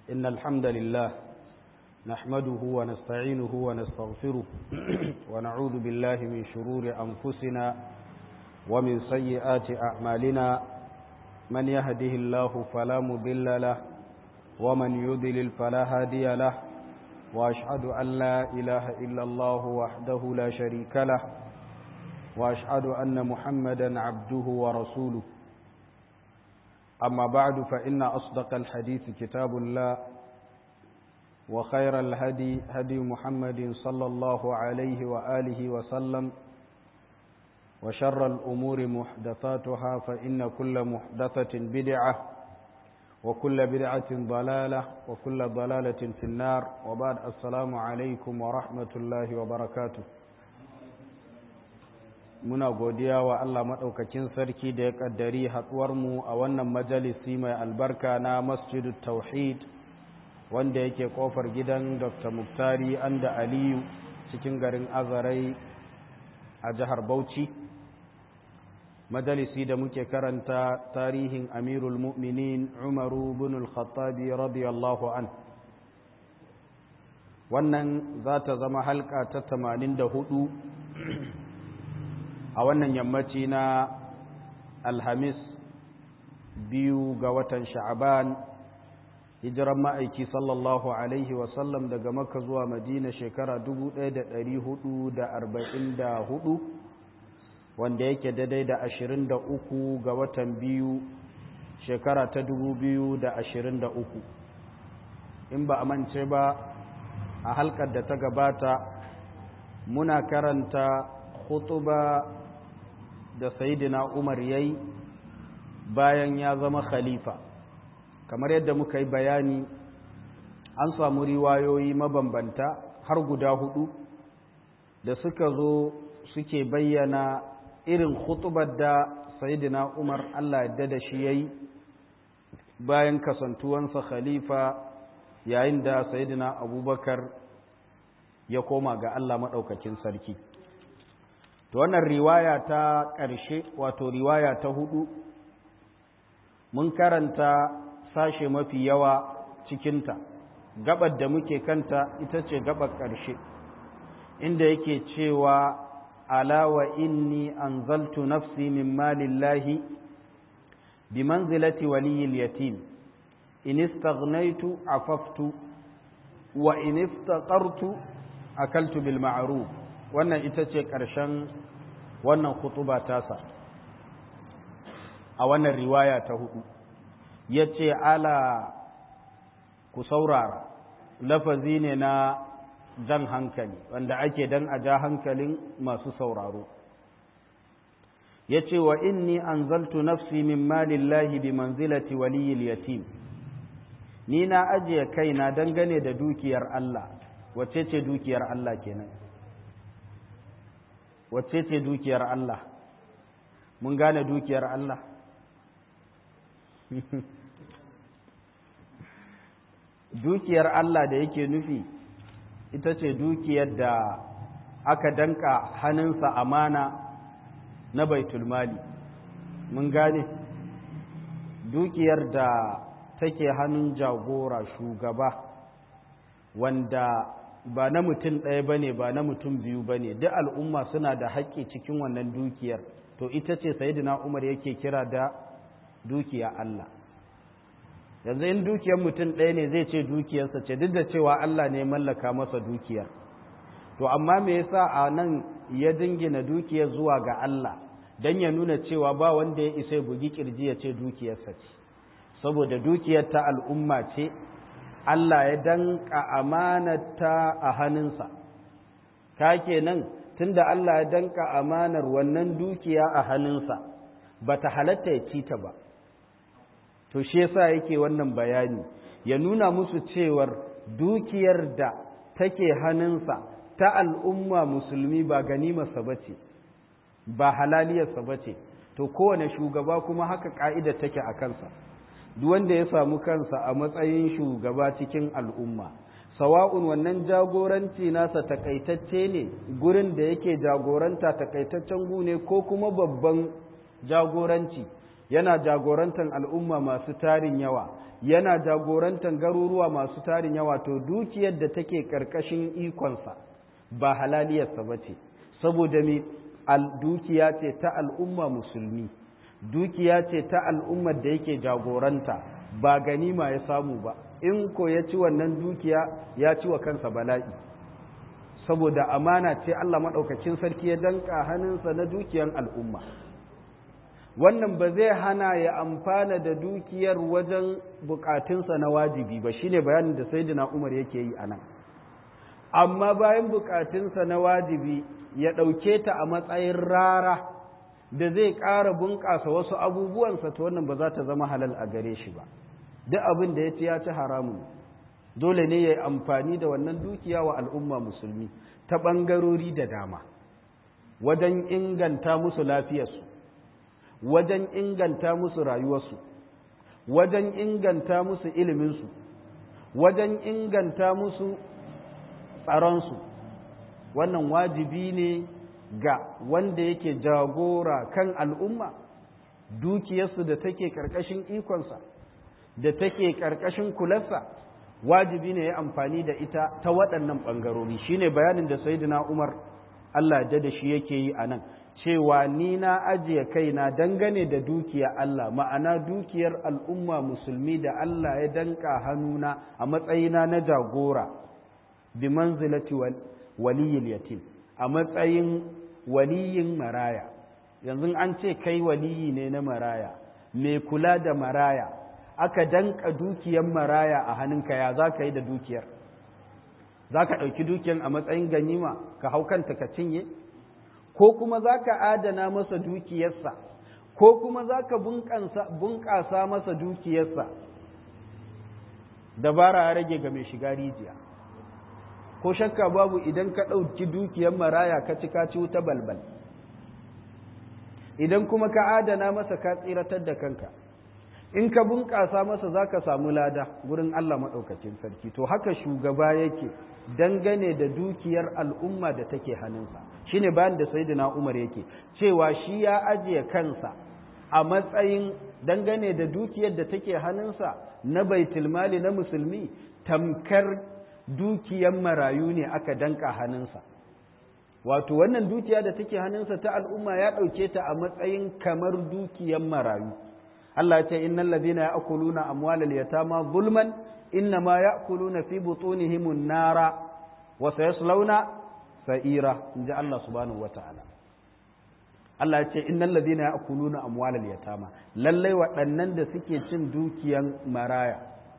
إن الحمد لله نحمده ونستعينه ونستغفره ونعوذ بالله من شرور أنفسنا ومن سيئات أعمالنا من يهده الله فلا مضل له ومن يضلل فلا هادي له وأشهد أن لا إله إلا الله وحده لا شريك له وأشهد أن محمدا عبده ورسوله أما بعد فإن أصدق الحديث كتاب الله وخير الهدي هدي محمد صلى الله عليه وآله وسلم وشر الأمور محدثاتها فإن كل محدثة بدعة وكل بدعة ضلالة وكل ضلالة في النار وبعد السلام عليكم ورحمة الله وبركاته muna godiya wa Allah maɗaukakin sarki da ya ƙaddari haɗuwarmu a wannan majalisi mai albarka na masjidu tauhid wanda yake ƙofar gidan dr muktari anda aliyu cikin garin azarai a jihar bauchi majalisi da muke karanta tarihin amirul mu'minin umaru bin al-khattabi radiyallahu an wannan za ta zama halka ta 84 a wannan yammaci na alhamis biyu ga watan sha'aban hijiran ma'aiki sallallahu alaihi wasallam daga maka zuwa madina shekara 1444 wanda yake daidai da 23 ga watan biyu shekara ta 2023 in ba a mance ba a halkar da ta gabata muna karanta khutuba da sayidina umar yayi bayan ya zama khalifa kamar yadda muka yi bayani an samu riwayoyi mabambanta har guda hudu da suka zo suke bayyana irin khutubar da sayidina umar allah yadda da shi yayi bayan kasantuwansa khalifa yayin da sayidina abubakar ya koma ga allah maɗaukakin sarki to wannan riwaya ta ƙarshe wato riwaya ta hudu mun karanta sashe mafi yawa cikinta gabar da muke kanta ita ce gabar ƙarshe inda yake cewa ala wa inni anzaltu nafsi min malillahi bi manzilati waliyil yatim in istaghnaytu afaftu wa in iftaqartu akaltu bil ma'ruf wannan ita ce ƙarshen wannan khutuba tasa a wannan riwaya ta hudu ya ce ala ku saurara lafazi ne na jan hankali wanda ake dan a ja hankalin masu sauraro ya ce wa inni anzaltu nafsi min malillahi bi manzilati waliyil yatim ni na ajiye kaina dangane da dukiyar Allah wacce ce dukiyar Allah kenan wacce ce dukiyar Allah mun gane dukiyar Allah dukiyar Allah da yake nufi ita ce dukiyar da aka danka hannunsa amana na baitulmali mun gane dukiyar da take hannun jagora shugaba wanda ba na mutum ɗaya ba ne ba na mutum biyu ba ne duk al'umma suna da haƙƙi cikin wannan dukiyar to ita ce sayidina umar yake kira da dukiya Allah yanzu in dukiyar mutum ɗaya ne zai ce dukiyarsa ce duk da cewa Allah ne mallaka masa dukiyar to amma me yasa a nan ya dingina dukiyar zuwa ga Allah don ya nuna cewa ba wanda ya isa bugi kirji ya ce dukiyarsa ce saboda dukiyar ta al'umma ce Allah ya danka amanata a hannunsa, ka kenan tunda Allah ya danka amanar wannan dukiya a hannunsa ba ta halatta ya ci ta ba. To, shi yasa yake wannan bayani, ya nuna musu cewar dukiyar da take hannunsa ta al'umma musulmi ba ganimarsa ba ce, ba halaliyarsa ba ce, to kowane shugaba kuma haka ƙa'ida take a kansa. duk wanda ya samu kansa a matsayin shugaba cikin al'umma sawa'un wannan jagoranci nasa takaitacce ne gurin da yake jagoranta takaitaccen gu ne ko kuma babban jagoranci yana jagorantar al'umma masu tarin yawa yana jagorantar garuruwa masu tarin yawa to dukiyar da take ƙarƙashin ikonsa ba halaliyarsa ba ce saboda me dukiya ce ta al'umma musulmi dukiya ce ta al'ummar da yake jagoranta ba ganima ya samu ba in ko ya ci wannan dukiya ya ci wa kansa bala'i saboda amana ce Allah maɗaukacin sarki ya danka hannunsa na dukiyar al'umma wannan ba zai hana ya amfana da dukiyar wajen bukatunsa na wajibi ba shine bayanin da sayyidina Umar yake yi anan amma bayan bukatunsa na wajibi ya ɗauke ta a matsayin rara da zai ƙara bunƙasa wasu abubuwansa ta wannan ba za ta zama halal a gare shi ba duk abin da ya ci ya ci haramun dole ne ya yi amfani da wannan dukiya wa al'umma musulmi ta ɓangarori da dama wajen inganta musu lafiyarsu wajen inganta musu rayuwarsu wajen inganta musu iliminsu wajen inganta musu tsaronsu wannan wajibi ne ga wanda yake jagora kan al'umma dukiyarsu da take ƙarƙashin ikonsa da take ƙarƙashin kularsa wajibi ne ya amfani da ita ta waɗannan ɓangarori shine bayanin da sayyidina umar allah da da shi yake yi a nan cewa ni na ajiye kaina dangane da dukiya Allah ma'ana dukiyar al'umma musulmi da Allah ya danka hannuna a matsayina na jagora bi manzilati waliyil yatim a matsayin waliyin maraya yanzu an ce kai waliyi ne na maraya mai kula da maraya aka danka dukiyar maraya a hannunka ya za ka yi da dukiyar za ka ɗauki dukiyar a matsayin ganima ka hau kanta ka cinye ko kuma za ka adana masa dukiyarsa ko kuma za ka bunƙasa masa dukiyarsa dabara ya rage ga mai shiga rijiya ko shakka babu idan ka ɗauki dukiyar maraya ka ci ka ci wuta balbal idan kuma ka adana masa ka tsiratar da kanka in ka bunƙasa masa za ka samu lada gurin Allah maɗaukacin sarki to haka shugaba yake dangane da dukiyar al'umma da take hannunsa shine bayan da sayyidina Umar yake cewa shi ya ajiye kansa a matsayin dangane da dukiyar da take hannunsa na baitul mali na musulmi tamkar dukiyar marayu ne aka danka hannunsa wato wannan dukiya da take hannunsa ta al'umma ya ɗauke ta a matsayin kamar dukiyar marayu Allah ya ce innal ladina ya'kuluna amwalal yatama zulman innama ya'kuluna fi butunihim an-nara wa sayaslawna sa'ira inji Allah subhanahu wata'ala Allah ya ce innal ladina ya'kuluna amwalal yatama lallai waɗannan da suke cin dukiyan maraya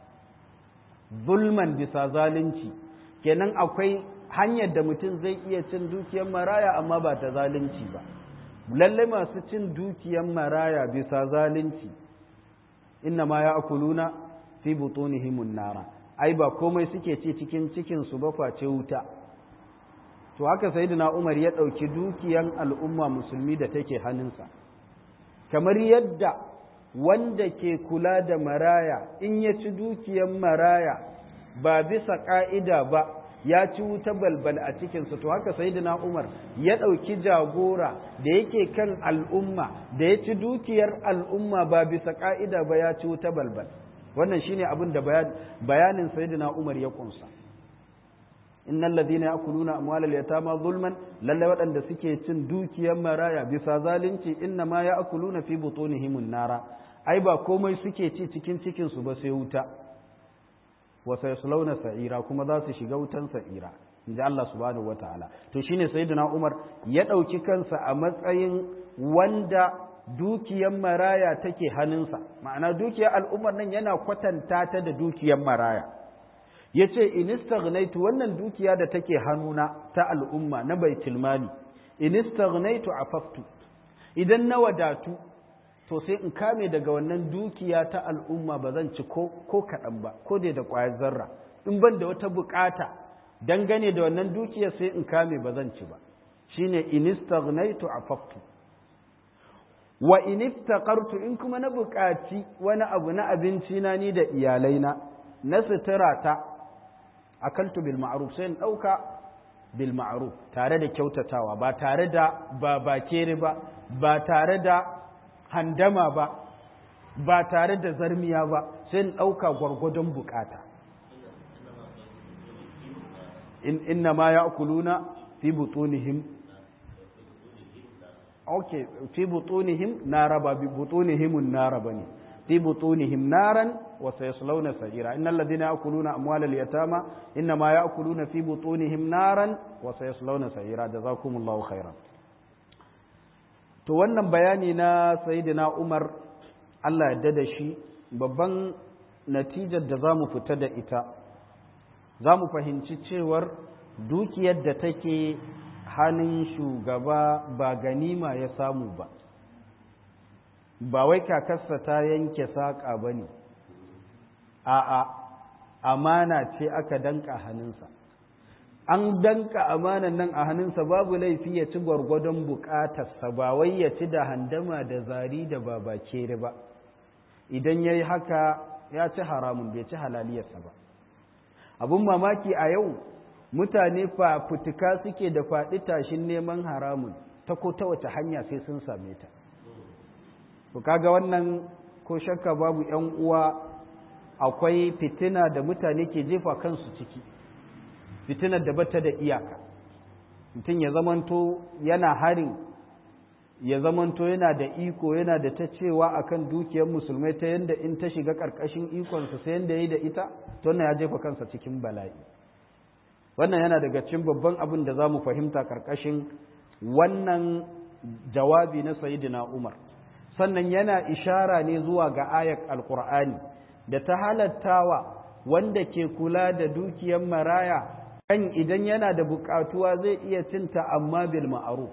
zulman bisa zalunci kenan akwai hanyar da mutum zai iya cin dukiyan maraya amma ba ta zalunci ba lallai masu cin dukiyan maraya bisa zalunci inna ma ya'kuluna fi butunihimun nara ai ba komai suke ci cikin cikin su ba face wuta to haka sayyidina Umar ya dauki dukiyan al'umma musulmi da take hannunsa kamar yadda wanda ke kula da maraya in ya ci dukiyan maraya ba bisa ka'ida ba ya ci wuta balbal a cikinsa to haka sayyidina Umar ya ɗauki jagora da yake kan al'umma da ya ci dukiyar al'umma ba bisa ƙa'ida ba ya ci wuta balbal wannan shine abin da bayanin sayyidina Umar ya kunsa innal ladina ya'kuluna amwalal yatama zulman lalle waɗanda suke cin dukiyar maraya bisa zalunci inna ma ya'kuluna fi butunihim nara ai ba komai suke ci cikin cikin su ba sai wuta wa sayaslawna sa'ira kuma za su shiga wutan sa'ira inji Allah subhanahu wataala to shine sayyidina Umar ya dauki kansa a matsayin wanda dukiyar maraya take hannunsa ma'ana dukiyar al'ummar nan yana kwatanta ta da dukiyar maraya yace in istaghnaitu wannan dukiya da take hannuna ta al'umma na baitul mali in istaghnaitu afaftu idan na wadatu to sai in kame daga wannan dukiya ta al'umma ba zan ci ko kaɗan ba ko dai da ƙwayar zarra in ban da wata buƙata dangane da wannan dukiya sai in kame ba zan ci ba shine in istaghnaitu afaftu wa in iftaqartu in kuma na buƙaci wani abu na abinci na ni da iyalaina na sutura ta akaltu bil ma'ruf sai in ɗauka bil ma'ruf tare da kyautatawa ba tare da ba bakere ba ba tare da handama ba ba tare da zarmiya ba sai in ɗauka gwargwadon bukata inna ma ya kuluna fi butunihim ok fi butunihim nara ba bi butunihimun nara ba ne fi butunihim naran wa sayaslawna sa'ira innal ladina ya'kuluna amwalal yatama inna ma ya'kuluna fi butunihim naran wa sayaslawna sa'ira jazakumullahu khairan to wannan bayani na sayyidina Umar Allah ya da shi babban natijar da zamu fita da ita zamu fahimci cewar dukiyar da take hannun shugaba ba ganima ya samu ba ba wai kakarsa ta yanke saƙa ba ne a'a amana ce aka danka hannunsa an danka amanan nan a hannunsa babu laifi ya ci gwargwadon bukatarsa ba wai ya ci da handama da zari da babakere ba idan ya yi haka ya ci haramun bai ci halaliyarsa ba abin mamaki a yau mutane fafutuka suke da faɗi tashin neman haramun ta ko ta wace hanya sai sun same ta to kaga wannan ko shakka babu yan uwa akwai fitina da mutane ke jefa kansu ciki fitinar da bata da iyaka mutum ya zamanto yana harin ya zamanto yana da iko yana da ta cewa akan dukiyar musulmai ta yadda in ta shiga ƙarƙashin ikonsa sai yadda ya yi da ita to wannan ya jefa kansa cikin bala'i wannan yana daga cikin babban abin da za mu fahimta ƙarƙashin wannan jawabi na sayidina umar sannan yana ishara ne zuwa ga ayat alkur'ani da ta halattawa wanda ke kula da dukiyar maraya kan idan yana da bukatuwa zai iya cinta amma bil ma'ruf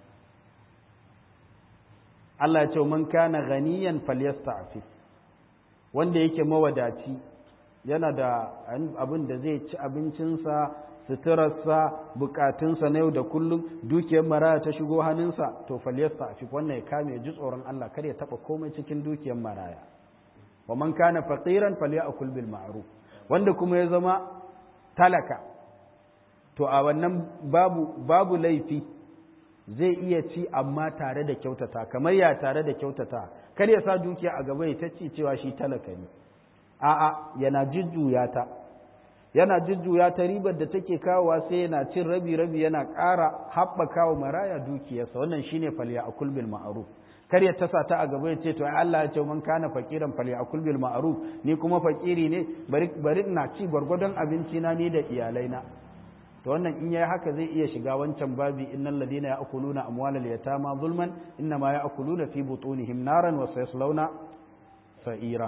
Allah ya ce man kana ganiyan falyasta'fi wanda yake mawadaci yana da abin da zai ci abincinsa suturarsa bukatunsa na yau da kullum dukiyar maraya ta shigo hannunsa to falyasta a wannan ya kame ya ji tsoron Allah kar ya taba komai cikin dukiyar maraya wa man kana faqiran falyakul bil ma'ruf wanda kuma ya zama talaka to a wannan babu babu laifi zai iya ci amma tare da kyautata kamar ya tare da kyautata kar ya sa dukiya a gaba ya ta ci cewa shi talaka ne a'a yana jujjuya ta yana jujjuya ta ribar da take kawowa sai yana cin rabi rabi yana ƙara haɓaka wa maraya dukiyarsa wannan shine falya akul bil ma'ruf kar ya tasa ta a gaba ya ce to ai Allah ya ce man kana faqiran falya akul bil ma'ruf ni kuma fakiri ne bari bari ina ci gwargwadon abinci na ni da iyalaina to wannan in yayi haka zai iya shiga wancan babi innal ladina ya'kuluna amwalal yatama zulman innama ya'kuluna fi butunihim naran wa sayaslawna sa'ira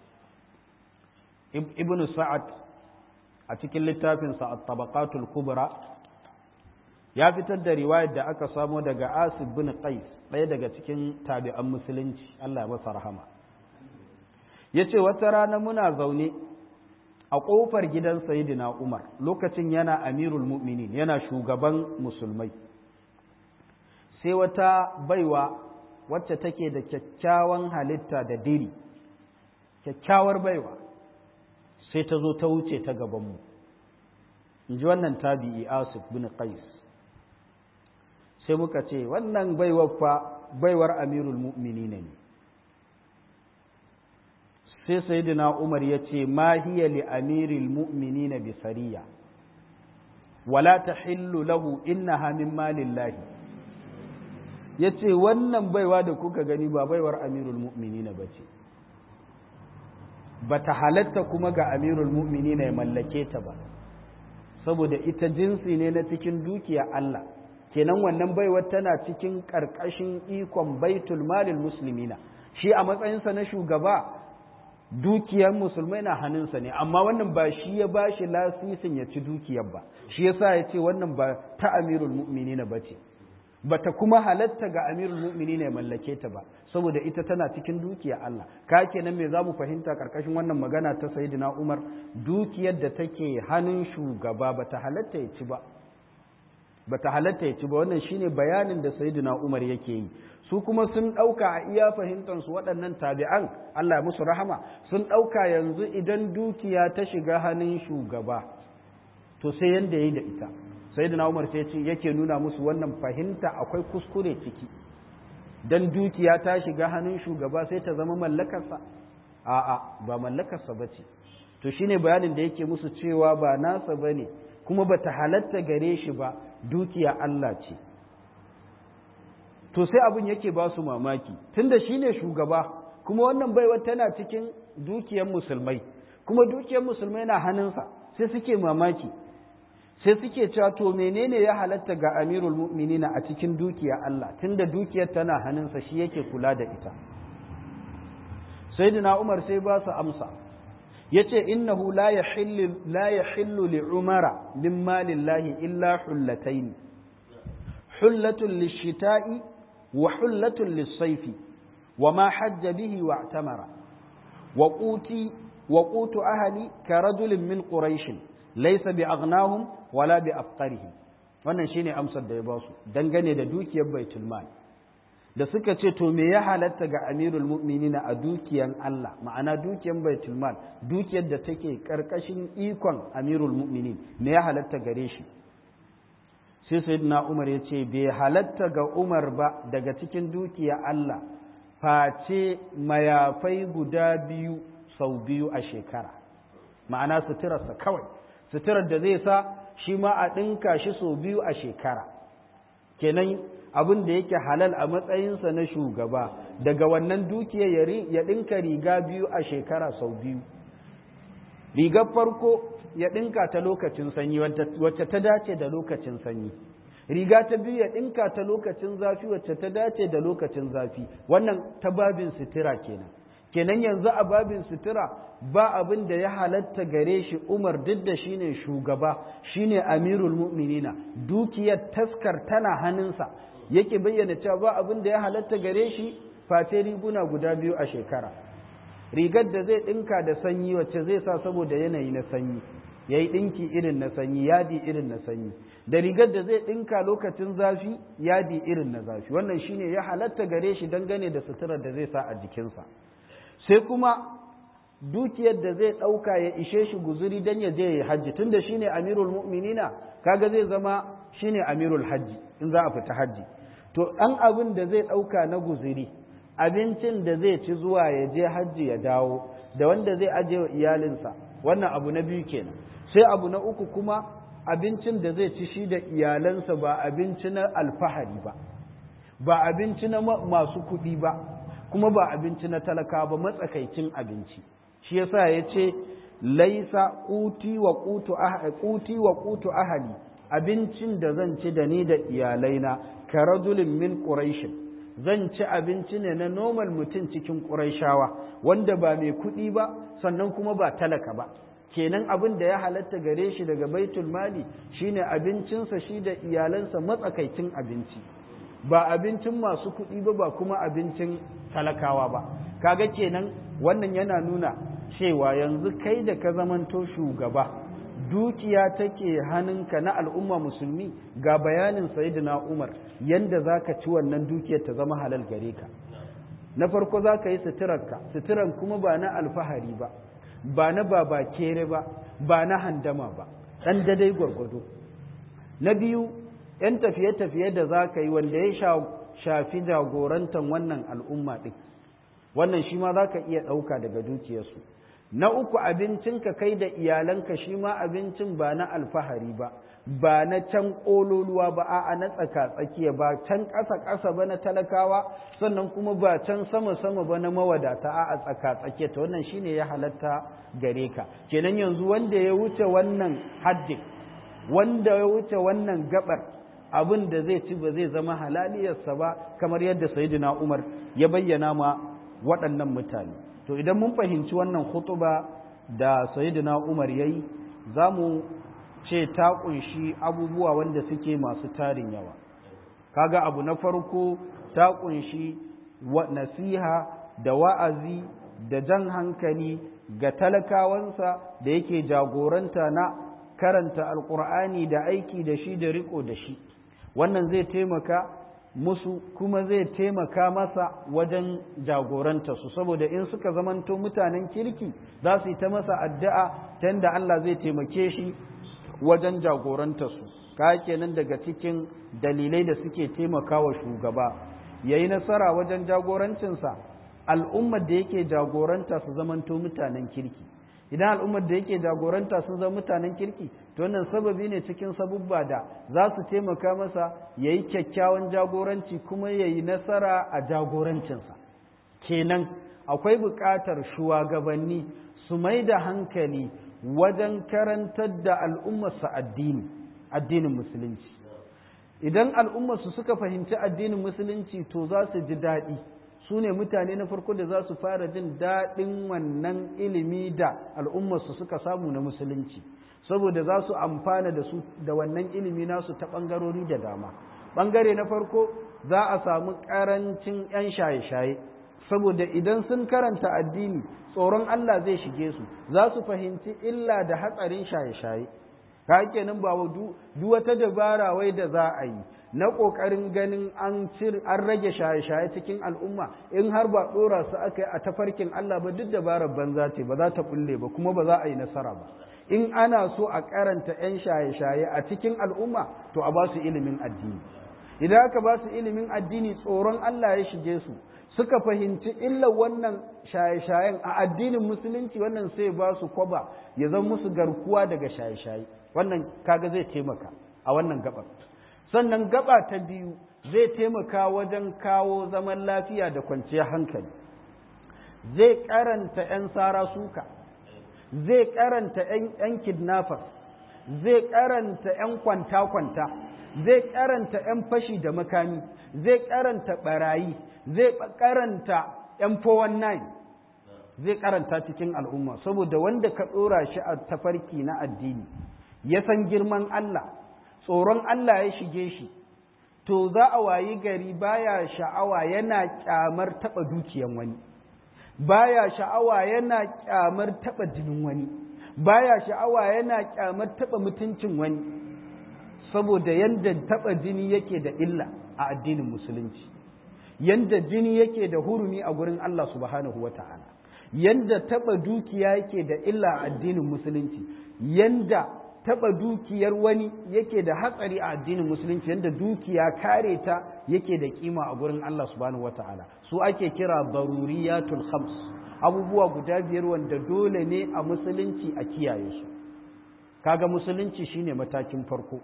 ibn sa'ad a cikin littafinsa at-tabaqatul kubra ya fitar da riwayar da aka samo daga asib bin qais ɗaya daga cikin tabi'an musulunci Allah ya masa rahama yace wata rana muna zaune a ƙofar gidan sayyidina Umar lokacin yana amirul mu'minin yana shugaban musulmai sai wata baiwa wacce take da kyakkyawan halitta da diri kyakkyawar baiwa sai ta zo ta wuce ta gabanmu in ji wannan tabi'i asif bin qais sai muka ce wannan baiwar fa baiwar amirul mu'mini ne sai sayyidina umar ya ce ma hiya li amiril mu'minina bi sariya wala tahillu lahu innaha min malillahi yace wannan baiwa da kuka gani ba baiwar amirul mu'minina bace ba ta halatta kuma ga amirul mu'mini ya mallake ta ba saboda ita jinsi ne na cikin dukiya Allah kenan wannan baiwar tana cikin ƙarƙashin ikon baitul malil muslimina shi a matsayinsa na shugaba dukiyar musulmai na hannunsa ne amma wannan ba shi ya ba shi lasisin ya ci dukiyar ba shi yasa ya ce wannan ba ta amirul mu'mini ba ce bata kuma halatta ga amirul mu'minin ya mallake ta ba saboda ita tana cikin dukiya Allah ka kenan me zamu fahimta karkashin wannan magana ta sayyidina Umar dukiyar da take hannun shugaba bata halatta ya ci ba bata halatta ya ci ba wannan shine bayanin da sayyidina Umar yake yi su kuma sun dauka a iya fahimtar su waɗannan tabi'an Allah ya musu rahama sun dauka yanzu idan dukiya ta shiga hannun shugaba to sai yanda yayi da ita sai da umar sai ce yake nuna musu wannan fahimta akwai kuskure ciki dan dukiya ta shiga hannun shugaba sai ta zama mallakarsa a'a ba mallakarsa ba ce to shine bayanin da yake musu cewa ba nasa ba ne kuma ba ta halatta gare shi ba dukiya Allah ce to sai abin yake ba su mamaki tunda shine shugaba kuma wannan baiwa tana cikin dukiyar musulmai kuma dukiyar musulmai na hannunsa sai suke mamaki sai suke cewa to menene ya halatta ga amirul mu'minina a cikin dukiya Allah tunda dukiyar tana hannunsa shi yake kula da ita sayyidina Umar sai ba su amsa yace innahu la yahillu la yahillu li umara min malillahi illa hullatayn hullatun lishita'i wa hullatun lis-sayfi wa ma hajja bihi wa i'tamara wa quti wa qutu ahli ka rajulin min quraish laysa bi aghnahum wala bi afqarihim wannan shine amsar da ya ba su dangane da dukiyar baitul mal da suka ce to me ya halatta ga amirul mu'minina a dukiyan Allah ma'ana dukiyan baitul mal dukiyar da take karkashin ikon amirul mu'minin me ya halatta gare shi sai sayyidina Umar ya ce bai halatta ga Umar ba daga cikin dukiya Allah face mayafai guda biyu sau biyu a shekara ma'ana suturarsa kawai suturar da zai sa shi ma a ɗinka shi sau biyu a shekara kenan abin da yake halal a matsayinsa na shugaba daga wannan dukiya ya ɗinka riga biyu a shekara sau biyu rigar farko ya ɗinka ta lokacin sanyi wacce ta dace da lokacin sanyi riga ta biyu ya ɗinka ta lokacin zafi wacce ta dace da lokacin zafi wannan ta babin sutura kenan kenan yanzu a babin sutura ba abin da ya halatta gare shi umar duk da shine shugaba shine amirul mu'minina dukiyar taskar tana hannunsa yake bayyana cewa ba abin da ya halatta gare shi face riguna guda biyu a shekara rigar da zai ɗinka da sanyi wacce zai sa saboda yanayi na sanyi ya yi ɗinki irin na sanyi yadi irin na sanyi da rigar da zai ɗinka lokacin zafi yadi irin na zafi wannan shine ya halatta gare shi dangane da suturar da zai sa a jikinsa sai kuma dukiyar da zai ɗauka ya ishe shi guzuri don ya je ya hajji tunda shine amirul mu'minina kaga zai zama shine amirul hajji in za a fita hajji to ɗan abin da zai ɗauka na guzuri abincin da zai ci zuwa ya je hajji ya dawo da wanda zai aje wa iyalinsa wannan abu na biyu kenan sai abu na uku kuma abincin da zai ci shi da iyalansa ba abinci na alfahari ba ba abinci na masu kuɗi ba kuma ba abinci na talaka ba matsakaicin abinci shi yasa ya ce laisa kuti wa kutu kuti wa kutu ahali abincin da zan ci da ni da iyalaina ka rajulin min quraish zan ci abinci ne na normal mutum cikin quraishawa wanda ba mai kuɗi ba sannan kuma ba talaka ba kenan abin da ya halatta gare shi daga baitul mali shine abincinsa shi da iyalansa matsakaicin abinci ba abincin masu kuɗi ba ba kuma abincin talakawa ba kaga kenan wannan yana nuna cewa yanzu kai da ka zamanto shugaba dukiya take hannunka na al'umma musulmi ga bayanin sayyidina umar yanda za ka ci wannan dukiyar ta zama halal gare ka na farko za ka yi suturarka suturan kuma ba na alfahari ba ba na baba kere ba ba na handama ba ɗan dadai gwargwado na biyu ‘yan tafiye-tafiye da za ka yi wanda ya shafi jagorantar wannan al'umma ɗin wannan shi ma za ka iya ɗauka daga dukiyarsu na uku abincinka kai da iyalanka shi ma abincin ba na alfahari ba ba na can ƙololuwa ba a na tsaka-tsakiya ba can ƙasa-ƙasa ba na talakawa sannan kuma ba can sama-sama ba na mawadata a tsaka-tsakiya ta wannan shine ya halatta gare ka kenan yanzu wanda ya wuce wannan haddin wanda ya wuce wannan gabar abin da zai ci ba zai zama halaliyarsa ba kamar yadda sayyidina Umar ya bayyana ma waɗannan mutane to idan mun fahimci wannan khutuba da sayyidina Umar yayi zamu ce ta kunshi abubuwa wanda suke masu tarin yawa kaga abu na farko ta kunshi nasiha da wa'azi da jan hankali ga talakawansa da yake jagoranta na karanta alkur'ani da aiki da shi da riko da shi wannan zai taimaka musu kuma zai taimaka masa wajen jagoranta su saboda in suka zamanto mutanen kirki za su yi ta masa addu'a ta yadda Allah zai taimake shi wajen jagoranta su ka kenan daga cikin dalilai da suke taimakawa shugaba ya yi nasara wajen jagorancinsa al'ummar da yake jagoranta su zamanto mutanen kirki idan al'ummar da yake jagoranta sun zama mutanen kirki to wannan sababi ne cikin sabubba da za su taimaka masa ya yi kyakkyawan jagoranci kuma ya yi nasara a jagorancinsa kenan akwai buƙatar shugabanni su mai da hankali wajen karantar da al'ummarsa addini addinin musulunci idan al'ummarsu suka fahimci addinin musulunci to za su ji daɗi su ne mutane na farko da za su fara jin daɗin wannan ilimi da al'ummarsu suka samu na musulunci saboda za su amfana da su da wannan ilimi nasu ta ɓangarori da dama ɓangare na farko za a samu ƙarancin 'yan shaye-shaye saboda idan sun karanta addini tsoron Allah zai shige su za su fahimci illa da hatsarin shaye-shaye ka kenan ba duk wata dabara wai da za a yi na ƙoƙarin ganin an cir an rage shaye-shaye cikin al'umma in har ba ɗora su aka yi a tafarkin Allah ba duk dabarar banza ce ba za ta bulle ba kuma ba za a yi nasara ba in ana so a karanta 'yan shaye-shaye a cikin al'umma to a ba su ilimin addini idan aka ba su ilimin addini tsoron Allah ya shige su suka fahimci illar wannan shaye-shayen a addinin musulunci wannan sai ba su kwaba ya zama musu garkuwa daga shaye-shaye wannan kaga zai taimaka a wannan gabar sannan gaba ta biyu zai taimaka wajen kawo zaman lafiya da kwanciyar hankali zai karanta 'yan sara suka zai karanta 'yan kidnapper zai karanta 'yan kwanta-kwanta zai karanta 'yan fashi da makami zai karanta barayi zai karanta 'yan 419 zai karanta cikin al'umma saboda wanda ka ɗora shi a tafarki na addini ya san girman Allah tsoron Allah ya shige shi to za a wayi gari baya sha'awa yana kyamar taɓa dukiyan wani baya sha'awa yana kyamar taɓa jinin wani baya sha'awa yana kyamar taɓa mutuncin wani saboda yanda taɓa jini yake da illa a addinin musulunci yanda jini yake da hurumi a gurin Allah subhanahu wa ta'ala yanda taɓa dukiya yake da illa a addinin musulunci yanda taɓa dukiyar wani yake da hatsari a addinin musulunci yanda dukiya kare ta yake da kima a gurin Allah subhanahu wa ta'ala su ake kira daruriyatul khams abubuwa guda biyar wanda dole ne a musulunci a kiyaye su kaga musulunci shine matakin farko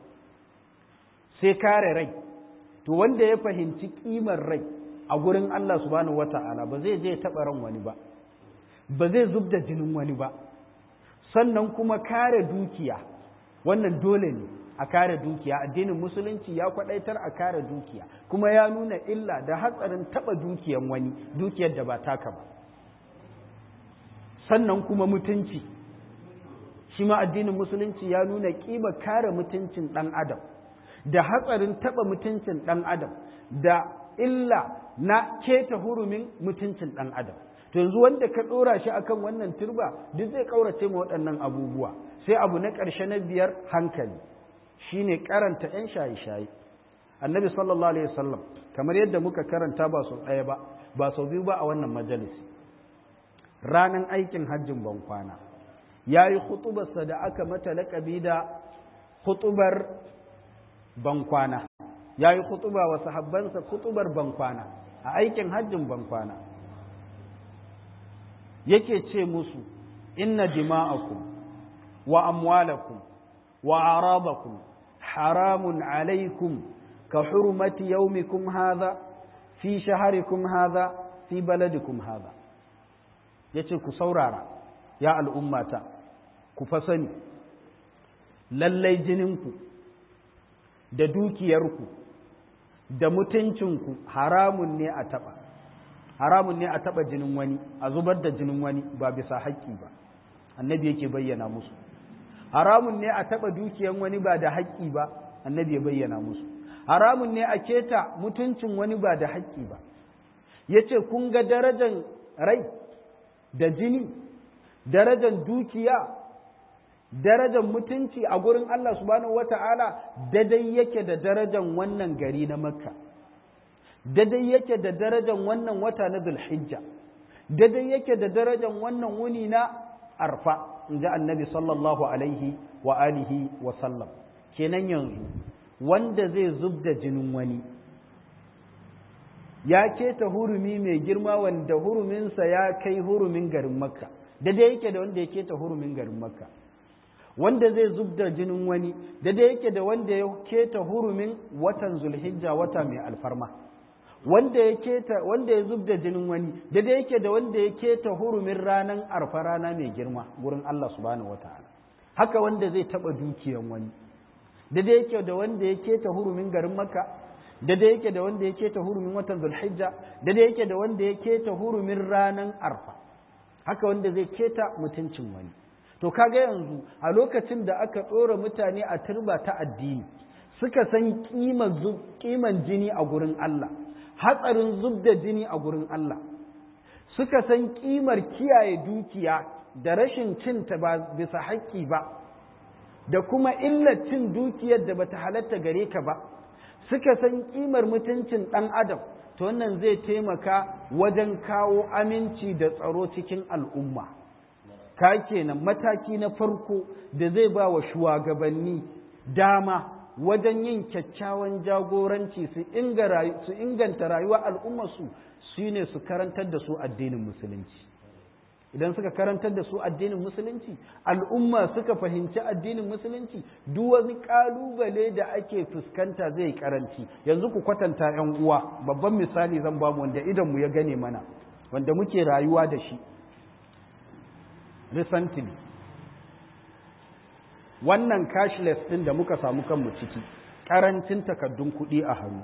sai kare rai to wanda ya fahimci kimar rai a gurin Allah subhanahu wata'ala ba zai je taɓa ran wani ba ba zai zub da jinin wani ba sannan kuma kare dukiya wannan dole ne a kare dukiya addinin musulunci ya kwadaitar a kare dukiya kuma ya nuna illa da hatsarin taɓa dukiyan wani dukiyar da ba taka ba sannan kuma mutunci shi ma addinin musulunci ya nuna ƙima kare mutuncin ɗan adam da hatsarin taɓa mutuncin ɗan adam da illa na keta hurumin mutuncin ɗan adam to yanzu wanda ka ɗora shi akan wannan turba duk zai ƙaurace ma waɗannan abubuwa sai abu na ƙarshe na biyar hankali shine karanta 'yan shaye-shaye annabi sallallahu alaihi wasallam kamar yadda muka karanta ba sau ɗaya ba ba sau biyu ba a wannan majalisi ranan aikin hajjin bankwana ya yi hutubarsa da aka mata laƙabi da hutubar bankwana ya yi hutuba wa sahabbansa hutubar bankwana a aikin hajjin bankwana yake ce musu inna dima'akum wa amwalakum wa arabakum haramun alaikum ka hurmati yaumikum hadha fi shaharikum hadha fi baladikum hadha yace ku saurara ya al'ummata ku fa sani lallai jininku da dukiyarku da mutuncinku haramun ne a taɓa haramun ne a taɓa jinin wani a zubar da jinin wani ba bisa haƙƙi ba annabi yake bayyana musu haramun ne a taɓa dukiyan wani ba da haƙƙi ba annabi ya bayyana musu haramun ne a keta mutuncin wani ba da haƙƙi ba ya ce kun ga darajan rai da jini darajan dukiya darajan mutunci a gurin Allah subhanahu wata'ala dadai yake da darajan wannan gari na makka dadai yake da darajan wannan wata na zulhijja dadai yake da darajan wannan wuni na arfa in ji annabi sallallahu alaihi wa alihi wa sallam kenan yanzu wanda zai zub da jinin wani ya keta hurumi mai girma wanda huruminsa ya kai hurumin garin makka daidai yake da wanda ya keta hurumin garin makka wanda zai zub da jinin wani daidai yake da wanda ya keta hurumin watan zulhijja wata mai alfarma wanda ya keta wanda ya zub da jinin wani daidai yake da wanda ya keta hurumin ranan arfa rana mai girma gurin Allah subhanahu wataala haka wanda zai taba dukiyan wani daidai yake da wanda ya keta hurumin garin makka daidai yake da wanda ya keta hurumin watan zulhijja daidai yake da wanda ya keta hurumin ranan arfa haka wanda zai keta mutuncin wani to kaga yanzu a lokacin da aka ɗora mutane a turba ta addini suka san kiman jini a gurin Allah hatsarin zub da jini a gurin Allah suka san kimar kiyaye dukiya da rashin cinta ba bisa haƙƙi ba da kuma illar cin dukiyar da bata halatta gare ka ba suka san kimar mutuncin ɗan adam to wannan zai taimaka wajen kawo aminci da tsaro cikin al'umma ka kenan mataki na farko da zai ba wa shugabanni dama wajen yin kyakkyawan jagoranci su inganta rayuwa al'ummarsu su ne su karantar da su addinin musulunci idan suka karantar da su addinin musulunci al'umma suka fahimci addinin musulunci duk wani kalubale da ake fuskanta zai karanci yanzu ku kwatanta yan uwa babban misali zan ba mu wanda idanmu ya gane mana wanda muke rayuwa da shi recently wannan cashless din da muka samu kanmu ciki karancin takaddun kuɗi a hannu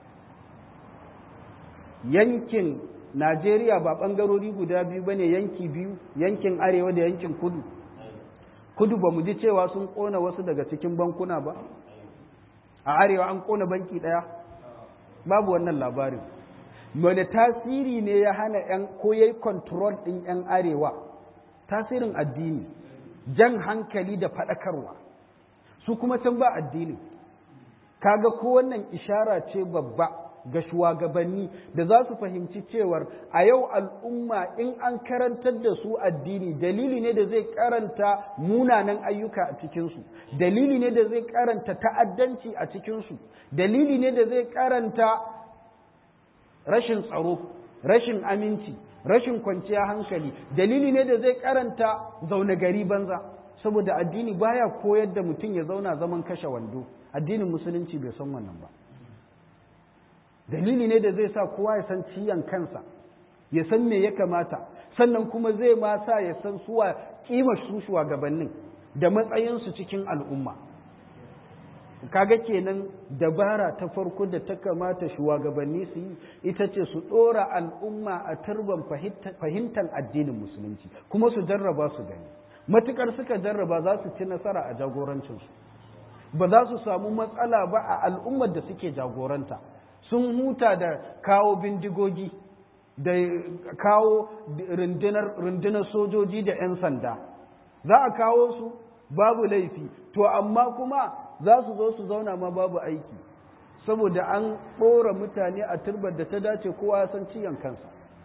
yankin Najeriya ba ɓangarori guda biyu ba ne yanki biyu, yankin arewa da yankin kudu. Kudu ba mu ji cewa sun ƙona wasu daga cikin bankuna ba? A arewa an ƙona banki ɗaya? Babu wannan labarin. Wani tasiri ne ya hana ‘yan ko ya yi control ɗin ‘yan arewa? Tasirin addini, jan hankali da faɗakarwa. Su kuma can ba addini. Kaga ko wannan ishara ce babba. ga shugabanni da za su fahimci cewar a yau al'umma in an karantar da su addini dalili ne da zai karanta munanan ayyuka a cikinsu dalili ne da zai karanta ta'addanci a cikinsu dalili ne da zai karanta rashin tsaro rashin aminci rashin kwanciya hankali dalili ne da zai karanta zaune gari banza saboda addini baya koyar da mutum ya zauna zaman kashe wando addinin musulunci bai san wannan ba dalili ne da zai sa kowa ya san ciyan kansa ya san me ya kamata sannan kuma zai ma sa ya san suwa kima su shugabannin da matsayinsu cikin al'umma kaga kenan dabara ta farko da ta kamata shugabanni su yi ita ce su ɗora al'umma a turban fahimtar addinin musulunci kuma su jarraba su gani matukar suka jarraba za su ci nasara a jagorancinsu ba za su samu matsala ba a al'ummar da suke jagoranta sun huta da kawo bindigogi da kawo rundunar sojoji da 'yan sanda za a kawo su babu laifi to amma kuma za su zo su zauna ma babu aiki saboda an ɗora mutane a turbar da ta dace kowa ya san ciyan kansa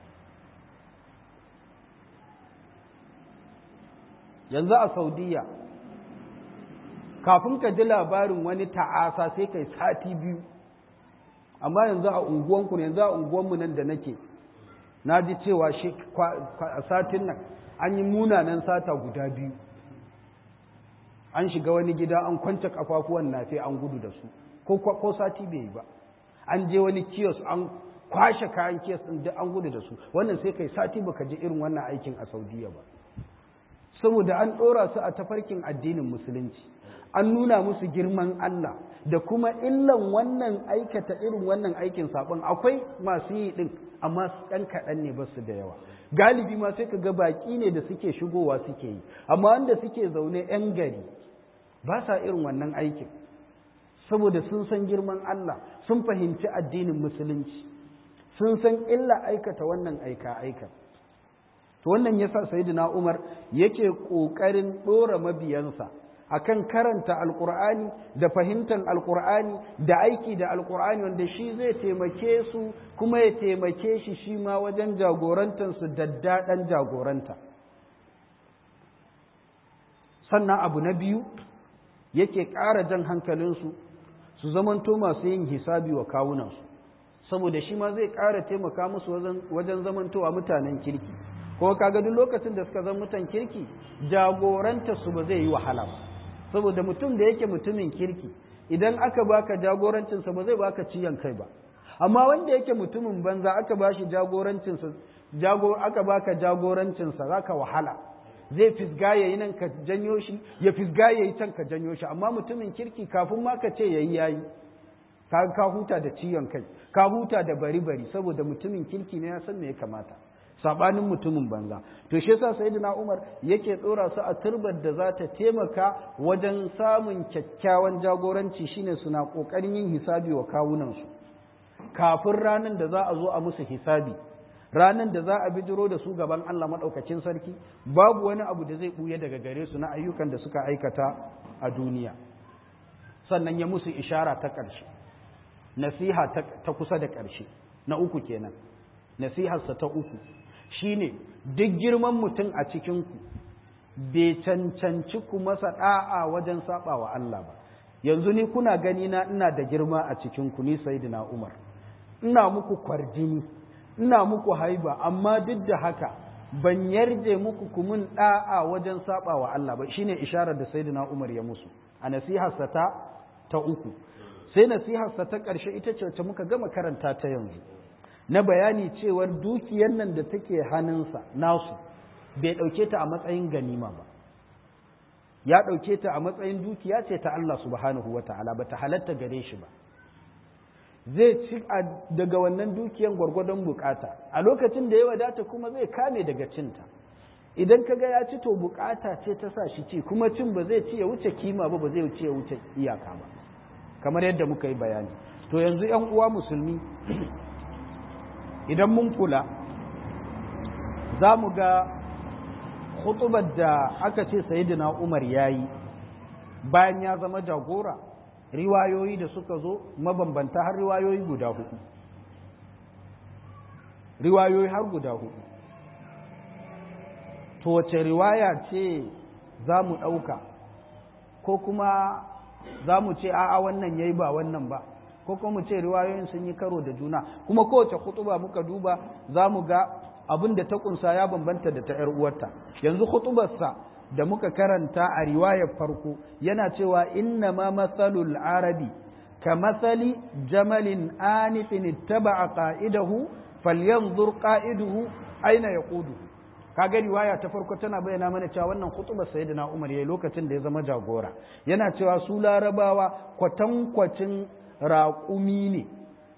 yanzu a saudiya kafin ka ji labarin wani ta'asa sai kai sati biyu amma yanzu a unguwanku ne yanzu a unguwanmu nan da nake na ji cewa shi a satin nan an yi munanan sata guda biyu an shiga wani gida an kwance kafafuwan nafe an gudu da su ko sati bai yi ba an je wani kiyos an kwashe kayan kiyos ɗin duk an gudu da su wannan sai kai sati baka ji irin wannan aikin a saudiya ba saboda an ɗora su a tafarkin addinin musulunci an nuna musu girman Allah da kuma illan wannan aikata irin wannan aikin sabon akwai masu yi din amma ɗan kaɗan ne basu da yawa galibi ma sai ka ga baƙi ne da suke shigowa suke yi amma wanda suke zaune 'yan gari ba sa irin wannan aikin saboda sun san girman Allah sun fahimci addinin musulunci sun san illa aikata wannan aika aika to wannan yasa sayyidina Umar yake ƙoƙarin ɗora mabiyansa akan karanta alkur'ani da fahimtar alkur'ani da aiki da alkur'ani wanda shi zai taimake su kuma ya taimake shi shi ma wajen jagorantarsu daddaɗan jagoranta sannan abu na biyu yake ƙara jan hankalinsu su zamanto masu yin hisabi wa kawunansu saboda shi ma zai ƙara taimaka musu wajen zamantowa mutanen kirki ko kaga duk lokacin da suka zama mutan kirki jagoranta su ba zai yi wahala ba saboda mutum da yake mutumin kirki idan aka baka jagorancinsa ba zai baka ciyan kai ba amma wanda yake mutumin banza aka bashi jagorancinsa jago aka baka jagorancinsa zaka wahala zai fisga yayi nan ka janyo shi ya fisga yayi can ka janyo shi amma mutumin kirki kafin ma ka ce yayi yayi ka ka huta da ciyan kai ka huta da bari bari saboda mutumin kirki ne ya san me ya kamata sabanin mutumin banza to shi yasa sayyidina Umar yake dora su a turbar da za ta taimaka wajen samun kyakkyawan jagoranci shine suna kokarin yin hisabi wa kawunan su kafin ranan da za a zo a musu hisabi ranan da za a bijiro da su gaban Allah madaukakin sarki babu wani abu da zai buye daga gare su na ayyukan da suka aikata a duniya sannan ya musu ishara ta ƙarshe nasiha ta kusa da ƙarshe na uku kenan nasiharsa ta uku shine duk girman mutum a cikinku bai cancanci ku masa ɗa'a wajen saba wa Allah ba yanzu ni kuna gani na ina da girma a cikinku ni sayyidina Umar ina muku kwarjini ina muku haiba amma duk da haka ban yarje muku ku mun ɗa'a wajen saba wa Allah ba shine isharar da sayyidina Umar ya musu a nasiharsa ta ta uku sai nasiharsa ta ƙarshe ita ce wacce muka gama karanta ta yanzu na bayani cewar dukiyar nan da take hannunsa nasu bai ɗauke ta a matsayin ganima ba ya ɗauke ta a matsayin dukiya ce ta Allah subhanahu wa ta'ala ba ta halatta gare shi ba zai ci daga wannan dukiyar gwargwadon bukata a lokacin da ya wadata kuma zai kame daga cinta idan ka ga ya ci to bukata ce ta sa shi ci kuma cin ba zai ci ya wuce kima ba ba zai wuce ya wuce iyaka ba kamar yadda muka yi bayani to yanzu yan uwa musulmi idan mun kula za mu ga hutubar da aka ce sayidina umar ya yi bayan ya zama jagora riwayoyi da suka zo mabambanta har riwayoyi guda hudu riwayoyi har guda hudu to wace riwaya ce za mu ɗauka ko kuma za mu ce a'a wannan ya yi ba wannan ba ko kuma mu ce riwayoyin sun yi karo da juna kuma kowace khutuba muka duba za mu ga abin da ta kunsa ya bambanta da ta ‘yar uwarta yanzu khutubarsa da muka karanta a riwayar farko yana cewa inna ma matsalul arabi ka matsali jamalin anifin ittaba qa'idahu falyanzur qa'iduhu aina yaqudu kaga riwaya ta farko tana bayyana mana cewa wannan khutubar sayyidina Umar yayi lokacin da ya zama jagora yana cewa su larabawa kwatankwacin raƙumi ne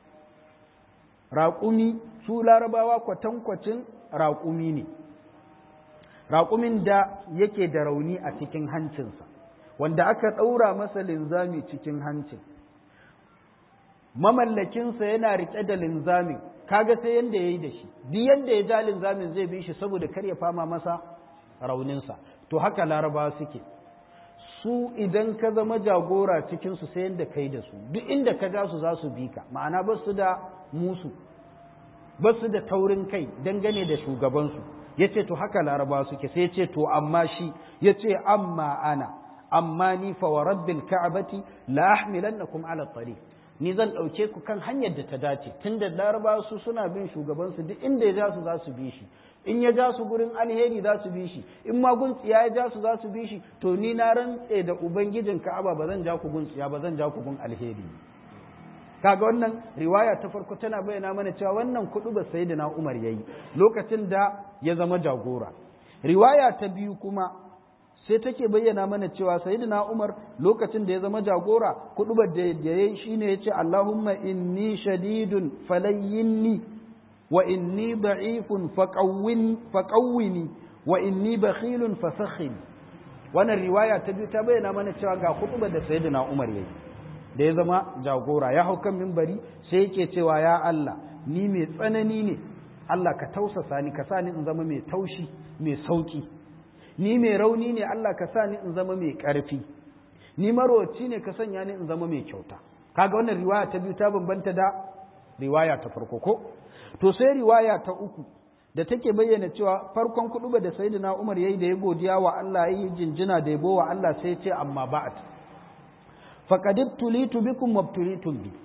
raƙumi su larabawa kwatankwacin raƙumi ne raƙumin da yake da rauni a cikin hancinsa wanda aka ɗaura masa linzami cikin hancin mamallakinsa yana riƙe da linzamin kaga sai yanda ya yi da shi duk yanda ya ja linzamin zai bi shi saboda kar ya fama masa rauninsa to haka larabawa suke su idan ka zama jagora cikinsu sai yadda kai da su duk inda ka ja su za su bi ka ma'ana ba su da musu ba su da taurin kai dangane da shugabansu ya ce to haka laraba suke sai ya ce to amma shi ya ce amma ana amma ni fa wa rabbil ka'abati la ahmilannakum ala tariq ni zan ɗauke ku kan hanyar da ta dace tunda laraba su suna bin shugabansu duk inda ya ja su za su bi shi in ya ja su gurin alheri za su bi shi in ma guntsiya ya ja su za su bi shi to ni na rantse da ubangijin ka'aba ba zan ja ku guntsiya ba zan ja ku gun alheri kaga wannan riwaya ta farko tana bayyana mana cewa wannan kudu ba sayyidina Umar yayi lokacin da ya zama jagora riwaya ta biyu kuma sai take bayyana mana cewa sayyidina Umar lokacin da ya zama jagora kudubar da yayi shine yace Allahumma inni shadidun falayyinni wa inni da'ifun faqawwin faqawwini wa inni bakhilun fasakhin wannan riwaya ta biyu ta bayyana mana cewa ga kudubar da sayyidina Umar yayi da ya zama jagora ya hau kan mimbari sai yake cewa ya Allah ni mai tsanani ne Allah ka tausasa ni ka sa ni in zama mai taushi mai sauki ni mai rauni ne Allah ka sa ni in zama mai ƙarfi ni maroci ne ka sanya ni in zama mai kyauta kaga wannan riwaya ta biyu ta bambanta da riwaya ta farko ko to sai riwaya ta uku da take bayyana cewa farkon kuɗuba da sayyidina Umar yayi da ya godiya wa Allah yayi jinjina da yabo wa Allah sai ya ce amma ba'at faqad tulitu bikum wabtulitum bi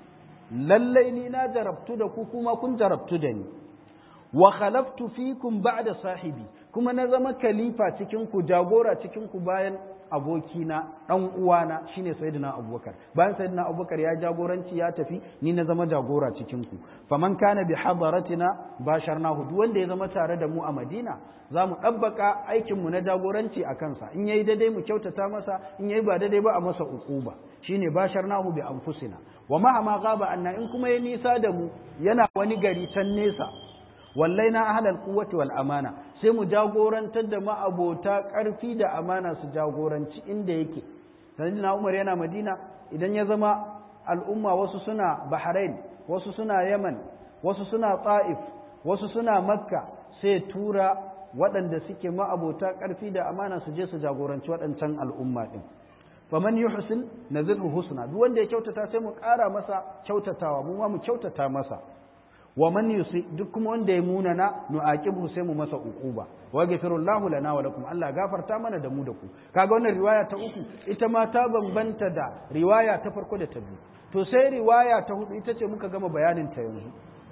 lallai ni na jarabtu da ku kuma kun jarabtu da ni wa khalaftu fikum ba'da sahibi kuma na zama khalifa cikin ku jagora cikin ku bayan abokina dan uwana shine sayyidina abubakar bayan sayyidina abubakar ya jagoranci ya tafi ni na zama jagora cikin ku faman kana bi hadaratina basharnahu duk wanda ya zama tare da mu a madina za mu ɗabbaka aikin mu na jagoranci a kansa in yayi daidai mu kyautata masa in yayi ba daidai ba a masa ukuba shine basharnahu bi anfusina wa ma ma gaba anna in kuma ya nisa da mu yana wani gari can nesa wallai na ahlal quwwati wal amana sai mu jagorantar da ma'abota ƙarfi da amana su jagoranci inda yake sayyidina Umar yana Madina idan ya zama al'umma wasu suna Bahrain wasu suna Yaman wasu suna Taif wasu suna Makka sai tura waɗanda suke ma'abota ƙarfi da amana su je su jagoranci waɗancan al'umma ɗin faman yuhsin nazirhu husna duk wanda ya kyautata sai mu ƙara masa kyautatawa mu ma mu kyautata masa wa man yusi duk kuma wanda ya munana nu'aqibu sai mu masa uquba wa ghafirullahu lana wa lakum Allah gafarta mana da mu da ku kaga wannan riwaya ta uku ita ma ta bambanta da riwaya ta farko da ta biyu to sai riwaya ta hudu ita ce muka gama bayanin ta yanzu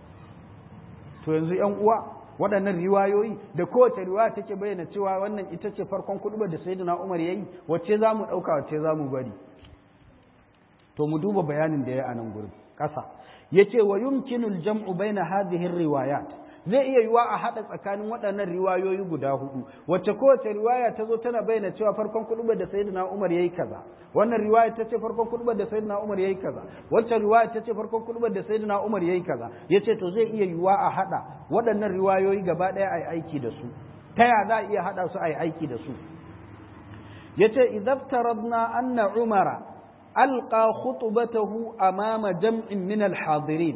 to yanzu yan uwa waɗannan riwayoyi da kowace riwaya take bayyana cewa wannan ita ce farkon kudubar da sayyidina Umar yayi wacce za mu ɗauka wacce za mu bari to mu duba bayanin da ya a nan gurin ƙasa yace wa yumkinu al-jam'u baina hadhihi riwayat zai iya yiwa a hada tsakanin waɗannan riwayoyi guda hudu wacce kowace riwaya ta zo tana bayyana cewa farkon kudubar da sayyidina Umar yayi kaza wannan riwaya ta ce farkon kudubar da sayyidina Umar yayi kaza wacce riwaya ta ce farkon kudubar da sayyidina Umar yayi kaza yace to zai iya yiwa a hada waɗannan riwayoyi gaba ɗaya ai aiki da su ta ya za a iya hada su ai aiki da su yace idaftaradna anna umara ألقى خطبته أمام جمع من الحاضرين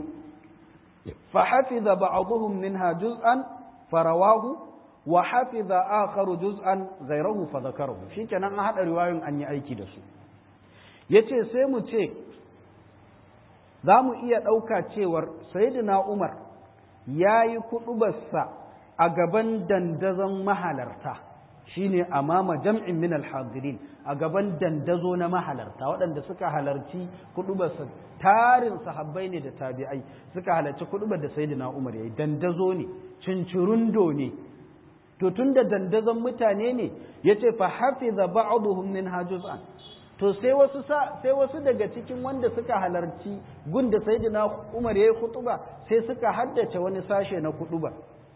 فحفظ بعضهم منها جزءا فرواه وحفظ آخر جزءا غيره فذكره شيء كان هذا رواية أن يأيكي دسو yace sai mu ce za mu iya ɗauka cewar sayyidina Umar ya yi kuɗubarsa a gaban dandazon mahalarta shine amama jam'in min alhadirin a gaban dandazo na mahalarta waɗanda suka halarci kudubar tarin sahabbai ne da tabi'ai suka halarci kudubar da sayyidina Umar yayi dandazo ne cincirundo ne to tunda dandazon mutane ne yace fa hafiza ba'dhum min hajuzan to sai wasu sai wasu daga cikin wanda suka halarci gun da sayyidina Umar yayi kutuba sai suka haddace wani sashe na kudubar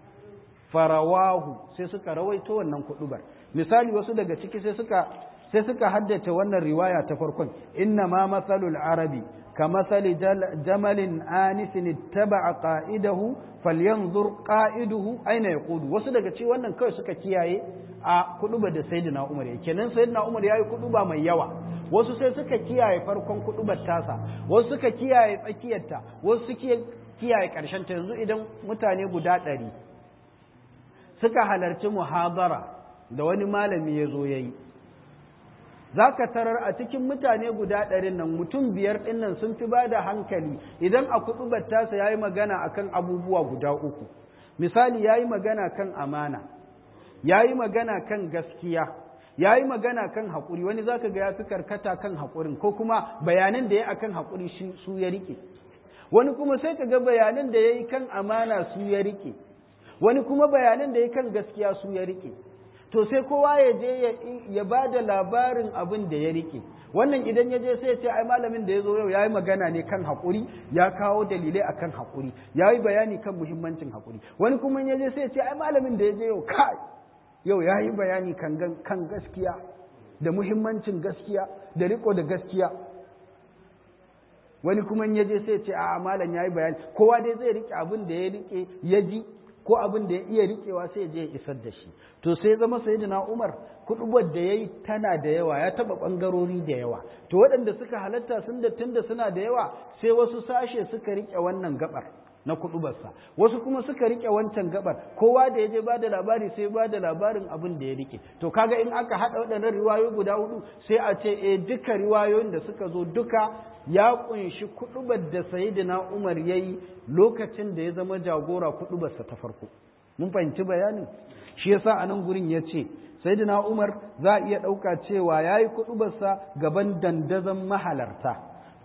farawahu sai suka rawaito wannan kudubar misali wasu daga ciki sai suka sai suka haddace wannan riwaya ta farkon inna ma matsalul arabi ka matsali jamalin anisin ittaba'a qa'idahu falyanzur qa'iduhu aina yaqudu wasu daga ci wannan kawai suka kiyaye a kuduba da sayyidina Umar yake kenan sayyidina Umar yayi kuduba mai yawa wasu sai suka kiyaye farkon kudubar tasa wasu suka kiyaye tsakiyarta wasu suke kiyaye karshen ta yanzu idan mutane guda ɗari suka halarci muhabara da wani malami ya zo ya yi za ka tarar a cikin mutane guda ɗarin nan mutum biyar ɗin nan sun fi ba da hankali idan a kuɗubar tasa ya yi magana a kan abubuwa guda uku misali ya yi magana kan amana ya yi magana kan gaskiya ya yi magana kan haƙuri wani za ka ga ya fi karkata kan haƙurin ko kuma bayanan da ya a kan haƙuri su ya riƙe wani kuma sai ka ga bayanan da ya yi kan amana su ya riƙe wani kuma bayanan da ya kan gaskiya su ya riƙe to sai kowa ya je ya ba da labarin abin da ya rike wannan idan ya je sai ya ce ai malamin da ya zo yau ya yi magana ne kan haƙuri ya kawo dalilai a kan haƙuri ya yi bayani kan muhimmancin haƙuri wani kuma ya je sai ya ce ai malamin da ya je yau kai yau ya yi bayani kan gaskiya da muhimmancin gaskiya da riko da gaskiya wani kuma ya je sai ya ce a malam ya yi bayani kowa dai zai rike abin da ya rike ya ji ko abin da ya iya rikewa sai je ya isar da shi to sai zama sayyidina Umar kudubar da yayi tana da yawa ya taba bangarori da yawa to waɗanda suka halatta sun da tunda suna da yawa sai wasu sashe suka rike wannan gabar na kudubarsa wasu kuma suka rike wancan gabar kowa da yaje ba da labari sai ba da labarin abin da ya rike to kaga in aka hada waɗannan riwayoyi guda hudu sai a ce eh duka riwayoyin da suka zo duka ya kunshi kudubar da sayyidina Umar yayi lokacin da ya zama jagora kudubarsa ta farko mun fahimci bayanin shi yasa a nan gurin ya ce sayyidina Umar za a iya ɗauka cewa yayi kudubarsa gaban dandazon mahalarta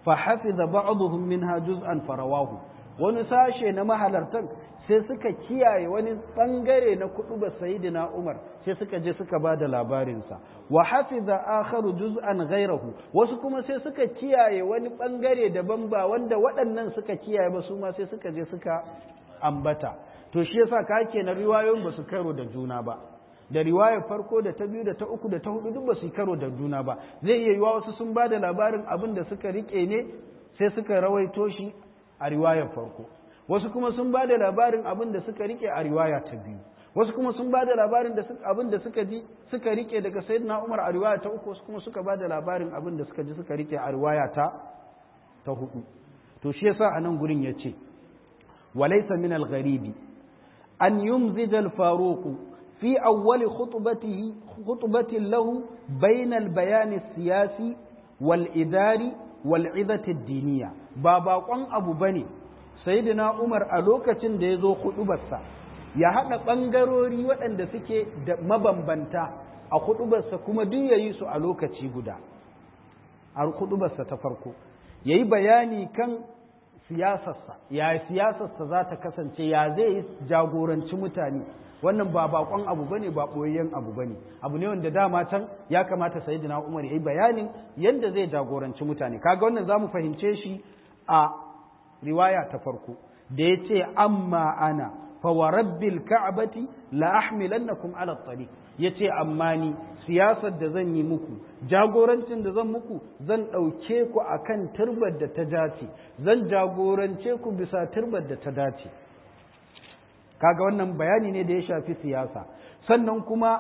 fa hafiza ba'dhum minha juz'an farawahu wani sashe na mahalartan sai suka kiyaye wani bangare na kudu ba sayyidina Umar sai suka je suka ba da labarinsa wa hafiza akharu juz'an ghayrahu wasu kuma sai suka kiyaye wani bangare daban ba wanda waɗannan suka kiyaye ba su ma sai suka je suka ambata to shi yasa ka na riwayoyin ba su karo da juna ba da riwayar farko da ta biyu da ta uku da ta hudu duk ba su karo da juna ba zai iya yiwa wasu sun ba da labarin abin da suka rike ne sai suka rawaito shi a riwayar farko wasu kuma sun ba da labarin abin da suka rike a riwaya ta biyu wasu kuma sun ba da labarin da abin da suka ji suka rike daga sayyidina Umar a riwaya ta uku wasu kuma suka ba da labarin abin da suka ji suka rike a riwaya ta ta hudu to shi yasa a nan gurin yace walaysa min al-gharibi an yumzija al-faruq fi awwal khutbatihi khutbatin lahu bayna al-bayan as-siyasi wal-idari wal-'idati ad-diniyya ba baƙon abu bane sayyidina Umar a lokacin da ya zo hudubarsa ya haɗa ɓangarori waɗanda suke da mabambanta a hudubarsa kuma duk ya yi su a lokaci guda a hudubarsa ta farko ya yi bayani kan siyasarsa ya siyasarsa za ta kasance ya zai yi jagoranci mutane wannan ba bakon abu bane ba ɓoyayyen abu bane abu ne wanda dama can ya kamata sayyidina Umar ya yi bayanin yadda zai jagoranci mutane kaga wannan za mu fahimce shi a riwaya ta farko da ya ce amma ana fa wa rabbil ka'bati la ahmilannakum ala tariq yace amma ni siyasar da zan yi muku jagorancin da zan muku zan ɗauke ku akan turbar da ta dace zan jagorance ku bisa turbar da ta dace kaga wannan bayani ne da ya shafi siyasa sannan kuma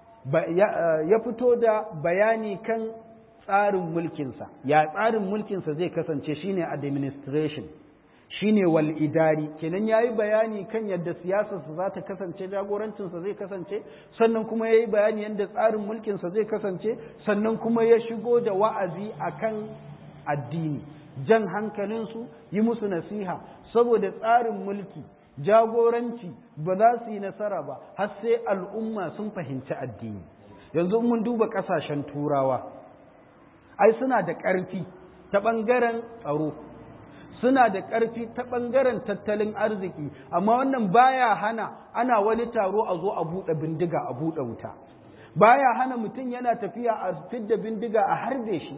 ya fito da bayani kan tsarin mulkinsa ya tsarin mulkinsa zai kasance shine administration shine wal idari kenan yayi bayani kan yadda siyasarsa za ta kasance jagorancinsa zai kasance sannan kuma yayi bayani yadda tsarin mulkinsa zai kasance sannan kuma ya shigo da wa'azi akan addini jan hankalinsu yi musu nasiha saboda tsarin mulki jagoranci ba za su yi nasara ba har sai al'umma sun fahimci addini yanzu mun duba ƙasashen turawa ai suna da ƙarfi ta ɓangaren tsaro suna da ƙarfi ta ɓangaren tattalin arziki amma wannan baya hana ana wani taro a zo a buɗe bindiga a buɗe wuta baya hana mutum yana tafiya a fidda bindiga a harbe shi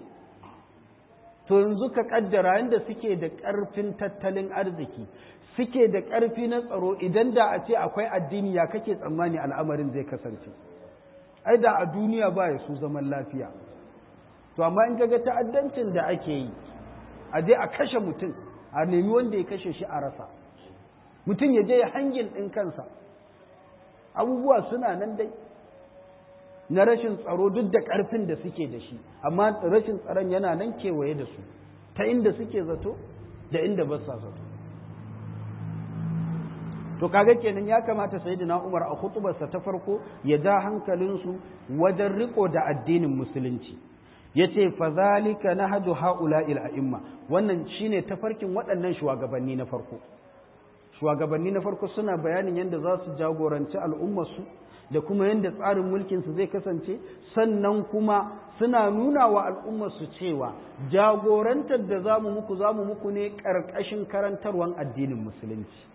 to yanzu ka ƙaddara yadda suke da ƙarfin tattalin arziki suke da ƙarfi na tsaro idan da a ce akwai addini ya kake tsammani al'amarin zai kasance ai da a duniya ba ya su zaman lafiya to amma in ga ta'addancin da ake yi a je a kashe mutum a nemi wanda ya kashe shi a rasa mutum ya je ya hangin ɗin kansa abubuwa suna nan dai na rashin tsaro duk da ƙarfin da suke da shi amma rashin tsaron yana nan kewaye da su ta inda suke zato da inda ba sa zato to kaga kenan ya kamata sayyidina Umar a khutubarsa ta farko ya ja hankalinsu wajen riko da addinin musulunci yace fa zalika nahju haula'il a'imma wannan shine tafarkin waɗannan shugabanni na farko shugabanni na farko suna bayanin yadda za su jagoranci al'ummarsu da kuma yadda tsarin mulkinsu zai kasance sannan kuma suna nuna wa al'ummarsu cewa jagorantar da za mu muku za mu muku ne ƙarƙashin karantarwan addinin musulunci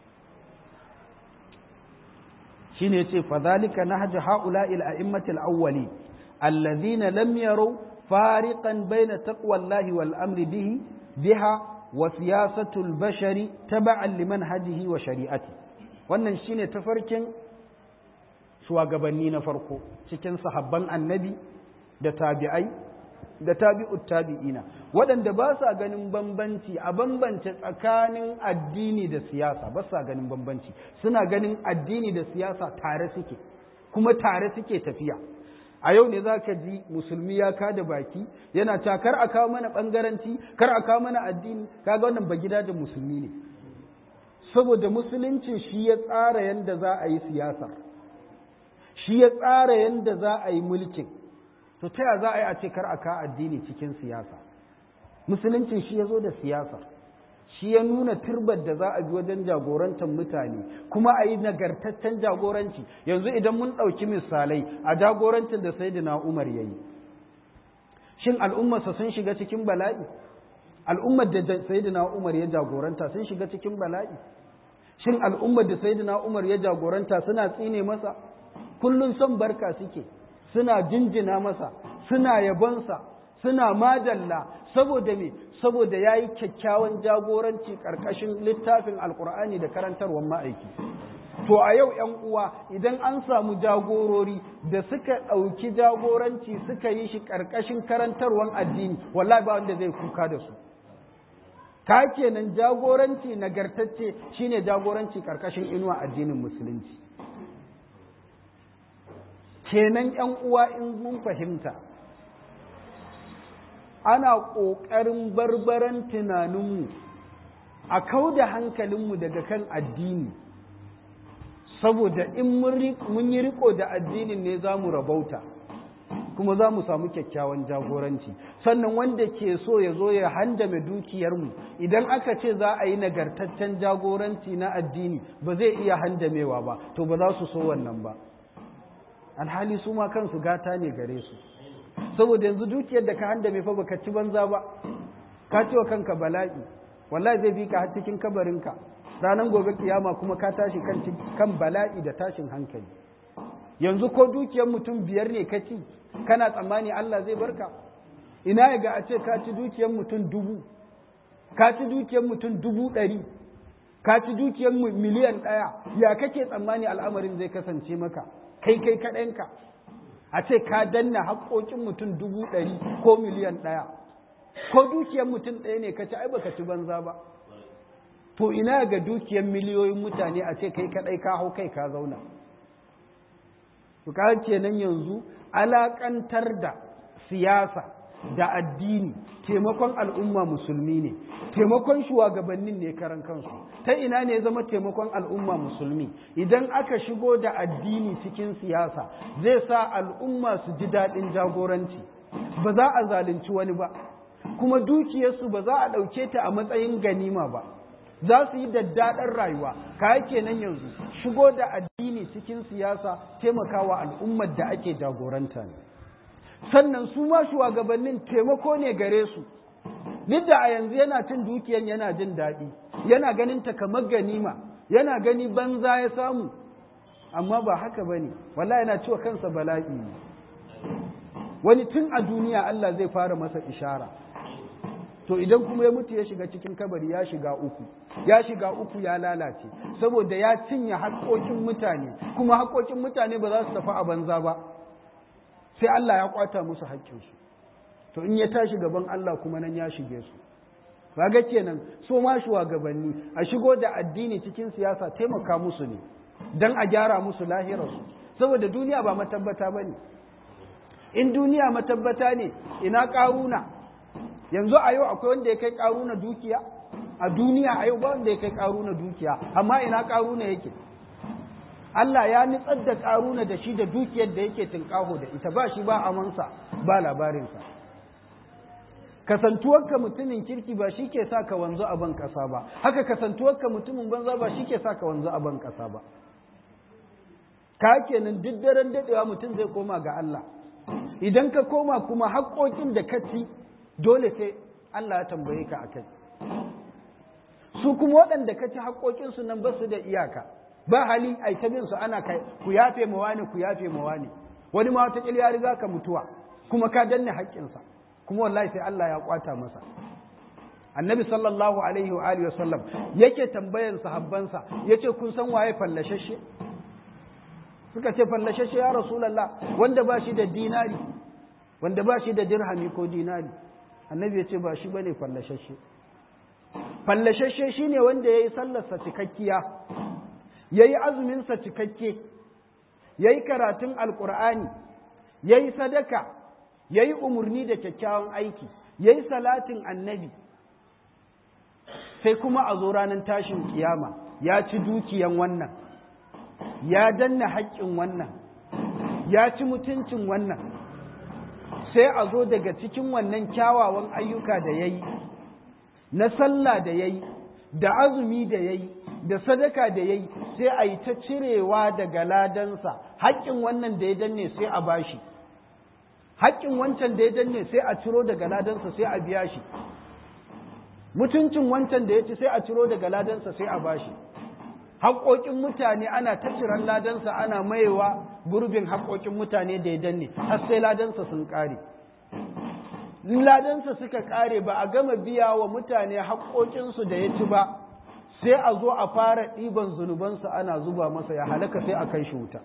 shi ne ce fadhalika nahju ha'ula'il a'immatil awwali alladhina lam yaraw fariqan bayna taqwallahi wal amri bihi biha wa siyasatul bashari taba'an liman hadihi wa shari'ati wannan shine tafarkin shugabanni na farko cikin sahabban annabi da tabi'ai da tabi'ut tabi'ina waɗanda ba sa ganin bambanci a bambance tsakanin addini da siyasa ba sa ganin bambanci suna ganin addini da siyasa tare suke kuma tare suke tafiya a yau ne za ka ji musulmi ya kada baki yana ta kar a kawo mana ɓangaranci kar a kawo mana addini kaga wannan ba gida da musulmi ne saboda musuluncin shi ya tsara yadda za a yi siyasar shi ya tsara yadda za a yi mulkin to ta za a yi a ce kar a kawo addini cikin siyasa musuluncin shi ya zo da siyasar shi ya nuna turbar da za a bi wajen jagorantar mutane kuma a yi nagartaccen jagoranci yanzu idan mun ɗauki misalai a jagorancin da sai umar ya yi shin al'ummarsa sun shiga cikin bala'i al'ummar da sayyidina Umar ya jagoranta sun shiga cikin bala'i shin al'ummar da sayyidina Umar ya jagoranta suna tsine masa kullun son barka suke suna jinjina masa suna yabonsa suna madalla saboda me saboda yayi kyakkyawan jagoranci karkashin littafin alkur'ani da karantarwar ma'aiki to a yau ‘yan uwa idan an samu jagorori da suka ɗauki jagoranci suka yi shi ƙarƙashin karantarwar addini wallahi ba wanda zai kuka da su ka kenan jagoranci nagartacce shine jagoranci ƙarƙashin inuwa addinin musulunci kenan ‘yan uwa in mun fahimta ana ƙoƙarin barbaran tunaninmu a kau da hankalinmu daga kan addini saboda in mun yi riko da addinin ne za mu rabauta kuma za mu samu kyakkyawan jagoranci sannan wanda ke so ya zo ya handame dukiyarmu idan aka ce za a yi nagartaccen jagoranci na addini ba zai iya handamewa ba to ba za su so wannan ba alhali su ma kansu gata ne gare su saboda yanzu dukiyar da ka handame fa baka ci banza ba ka ci wa kanka bala'i wallahi zai bi ka har cikin kabarinka ranar gobe kiyama kuma ka tashi kan bala'i da tashin hankali yanzu ko dukiyar mutum biyar ne ka ci kana tsammani Allah zai barka ina ya ga a ce ka ci dukiyar mutum dubu ka ci dukiyar mutum dubu ɗari ka ci dukiyar miliyan ɗaya ya kake tsammani al'amarin zai kasance maka kai kai kaɗanka a ce ka danna haƙoƙin mutum dubu ɗari ko miliyan ɗaya ko dukiyar mutum ɗaya ne ka ci ai baka ci banza ba to ina ga dukiyar miliyoyin mutane a ce kai kadai ka hau kai ka zauna to ka kenan yanzu alakantar da siyasa da addini taimakon al'umma musulmi ne taimakon shugabannin ne karan kansu ta ina ne zama taimakon al'umma musulmi idan aka shigo da addini cikin siyasa zai sa al'umma su ji daɗin jagoranci ba za a zalunci wani ba kuma dukiyarsu ba za a ɗauke ta a matsayin ganima ba za su yi daddaɗar rayuwa ka kenan yanzu shigo da addini cikin siyasa taimakawa al'ummar da ake jagoranta ne sannan su ma shugabannin taimako ne gare su duk da a yanzu yana cin dukiyan yana jin daɗi yana ganin ta kamar ganima yana gani banza ya samu amma ba haka ba ne wallahi yana ciwa kansa bala'i ne wani tun a duniya Allah zai fara masa ishara to idan kuma ya mutu ya shiga cikin kabari ya shiga uku ya shiga uku ya lalace saboda ya cinye haƙoƙin mutane kuma haƙoƙin mutane ba za su tafi a banza ba sai Allah ya kwata musu haƙƙinsu to in ya tashi gaban Allah kuma nan ya shige su kaga kenan so ma shugabanni a shigo da addini cikin siyasa taimaka musu ne dan a gyara musu lahirarsu saboda duniya ba matabbata bane in duniya matabbata ne ina ƙaruna yanzu a yau akwai wanda ya kai ƙaruna dukiya a duniya a yau ba wanda ya kai ƙaruna dukiya amma ina ƙaruna yake Allah ya nitsar da ƙaruna da shi da dukiyar da yake tinƙaho da ita ba shi ba amansa ba labarinsa kasantuwarka mutumin kirki ba shi ke sa ka wanzu a ban ƙasa ba haka kasantuwarka mutumin banza ba shi ke sa ka wanzu a ban ƙasa ba ka kenan duk daren daɗewa mutum zai koma ga Allah idan ka koma kuma haƙoƙin da ka ci dole sai Allah ya tambaye ka akai su kuma waɗanda ka ci haƙoƙinsu nan ba su da iyaka ba hali ai ta bin su ana kai ku yafe ma wani ku yafe ma wani wani ma wata ya riga ka mutuwa kuma ka danne haƙƙinsa kuma wallahi sai Allah ya kwata masa annabi sallallahu alaihi wa alihi wasallam yake tambayan sahabbansa yace kun san waye fallashashe suka ce fallashashe ya rasulullah wanda ba shi da dinari wanda ba shi da dirhami ko dinari annabi ya ce ba shi bane fallashashe fallashashe shine wanda yayi sallarsa cikakkiya yayi azumin sa cikakke yayi karatun alqur'ani yayi sadaka yayi umurni da kyakkyawan aiki yayi salatin annabi sai kuma a zo ranar tashin kiyama ya ci dukiyan wannan ya danna haƙƙin wannan ya ci mutuncin wannan sai a zo daga cikin wannan kyawawan ayyuka da ya yi na sallah da ya yi da azumi da ya yi da sadaka da ya yi sai a yi ta cirewa daga ladansa haƙƙin wannan da ya danne sai a bashi haƙƙin wancan da ya danne sai a ciro daga ladansa sai a biya shi mutuncin wancan da ya ci sai a ciro daga ladansa sai a bashi haƙoƙin mutane ana ta ciran ladansa ana mayewa gurbin haƙoƙin mutane da ya danne har sai ladansa sun ƙare ladansa suka ƙare ba a gama biya wa mutane haƙoƙinsu da ya ci ba sai a zo a fara ɗiban zunubansa ana zuba masa ya halaka sai a kai shi wuta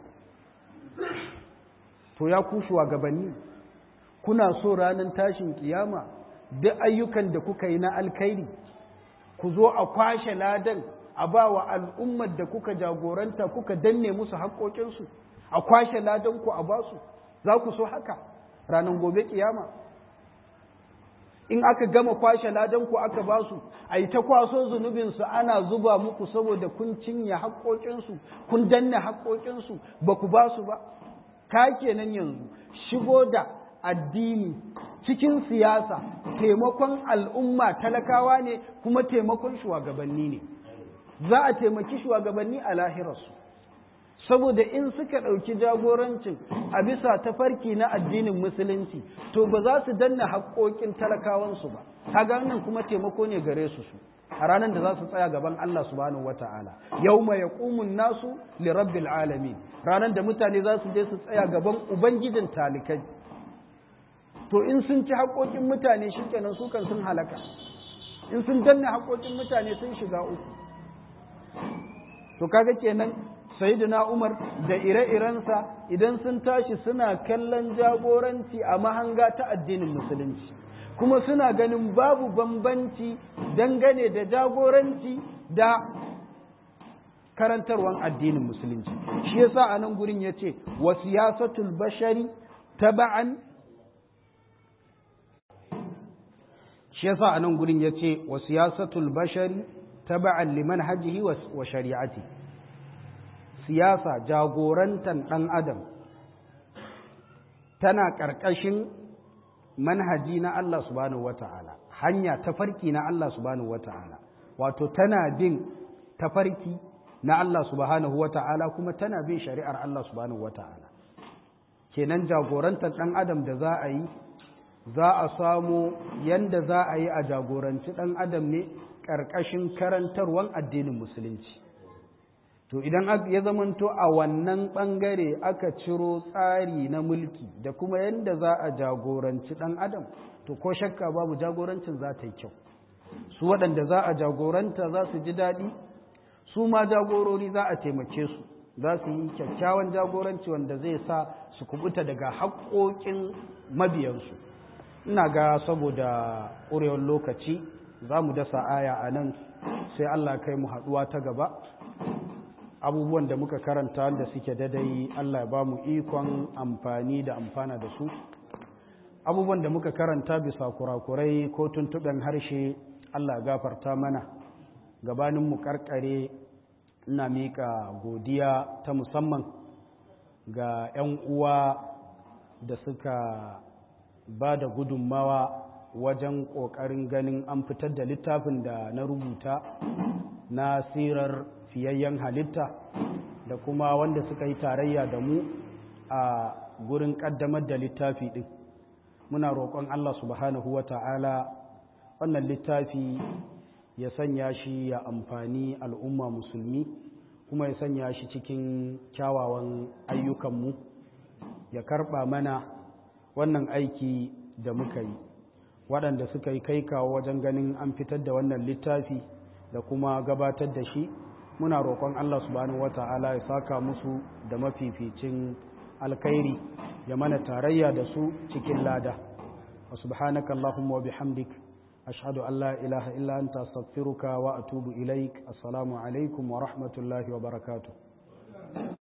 to ya kushuwa gabanni kuna so ranar tashin kiyama duk ayyukan da kuka yi na alkairi ku zo a kwashe ladan a ba wa al'ummar da kuka jagoranta kuka danne musu haƙoƙinsu a kwashe ladan ku a basu za ku so haka ranar gobe kiyama in aka gama kwashe ladan ku aka basu a yi ta kwaso zunubinsu ana zuba muku saboda kun cinye haƙoƙinsu kun danne haƙoƙinsu ba ku basu ba ka kenan yanzu shigo da addini cikin siyasa taimakon al'umma talakawa ne kuma taimakon shugabanni ne za a taimaki shugabanni a lahirarsu saboda in suka ɗauki jagorancin a bisa tafarki na addinin musulunci to ba za su danna haƙoƙin talakawansu ba kaga nan kuma taimako ne gare su su a ranar da za su tsaya gaban Allah subhanahu wata'ala yawma yaqumun nasu li rabbil alamin ranar da mutane za su je su tsaya gaban ubangijin talikai to in sun ci haƙoƙin mutane shikenan su kan sun halaka in sun danna haƙoƙin mutane sun shiga uku to kaga kenan sayyidina Umar da ire-irensa idan sun tashi suna kallon jagoranci a mahanga ta addinin musulunci kuma suna ganin babu bambanci dangane da jagoranci da karantarwan addinin musulunci shi yasa a nan gurin yace wa siyasatul bashari taba'an shi yasa a nan gurin yace wa siyasatul bashari taba'an liman hajjihi wa shari'ati siyasa jagorantan ɗan adam tana ƙarƙashin manhaji na Allah subhanahu wata'ala hanya tafarki na Allah subhanahu wata'ala wato tana bin tafarki na Allah subhanahu wata'ala kuma tana bin shari'ar Allah subhanahu wata'ala kenan jagorantar ɗan adam da za a yi za a samu yanda za a yi a jagoranci ɗan adam ne ƙarƙashin karantarwan addinin musulunci to idan ya zamanto a wannan ɓangare aka ciro tsari na mulki da kuma yadda za a jagoranci ɗan adam to ko shakka babu jagorancin za ta yi kyau su waɗanda za a jagoranta za su ji daɗi su ma jagorori za a taimake su za su yi kyakkyawan jagoranci wanda zai sa su kubuta daga haƙoƙin mabiyansu ina ga saboda ƙurewar lokaci za mu dasa aya a nan sai allah kai mu haɗuwa ta gaba abubuwan da muka karanta da suke dadai Allah ya ba mu ikon amfani da amfana da su abubuwan da muka karanta bisa kurakurai ko tuntuɓen harshe Allah ya gafarta mana gabanin mu karkare ina miƙa godiya ta musamman ga 'yan uwa da suka ba da gudunmawa wajen ƙoƙarin ganin an fitar da littafin da na rubuta na sirar fiyayyen halitta da kuma wanda suka yi tarayya da mu a gurin ƙaddamar da littafi ɗin muna roƙon Allah subhanahu wa ta'ala wannan littafi ya sanya shi ya amfani al'umma musulmi kuma ya sanya shi cikin kyawawan ayyukanmu ya karɓa mana wannan aiki da muka yi waɗanda suka yi kai kawo wajen ganin an fitar da wannan littafi da kuma gabatar da shi muna roƙon Allah subhanahu wata'ala ya saka musu da mafificin alkhairi ya mana tarayya da su cikin lada wa subhanaka allahumma wa bihamdik ashhadu an la ilaha illa anta astaghfiruka wa atubu ilaik assalamu alaikum wa rahmatullahi wa barakatuh